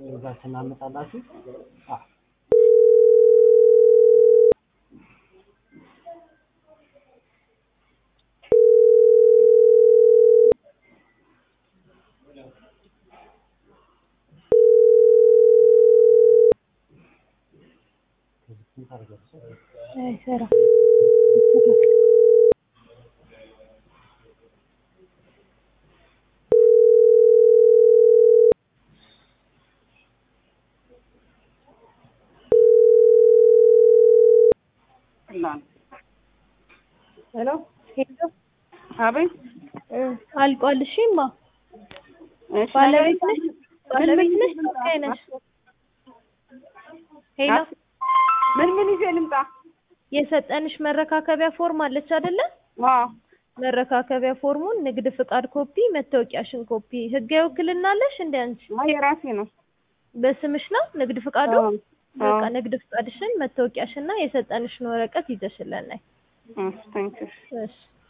እዛ ስናመጣላችሁ አ አይሰራም። ሄሎ ሄሎ አቤት። እ አልቋል። እሺ እማ እሺ፣ ባለቤት ነገር ነሽ? ባለቤት ነሽ? ተወካይ ነሽ? ሄሎ ምን ምን ይዤ ልምጣ? የሰጠንሽ መረካከቢያ ፎርም አለች አይደለ? አዎ መረካከቢያ ፎርሙን፣ ንግድ ፍቃድ ኮፒ፣ መታወቂያሽን ኮፒ። ህጋዊ ውክልና አለሽ እንደ አንቺ? አይ የራሴ ነው። በስምሽ ነው ንግድ ፍቃዱ? አዎ በቃ አዎ። ንግድ ፍቃድሽን፣ መታወቂያሽና የሰጠንሽን ወረቀት ይዘሽልን ነይ። እሺ፣ ታንኪዩ። እሺ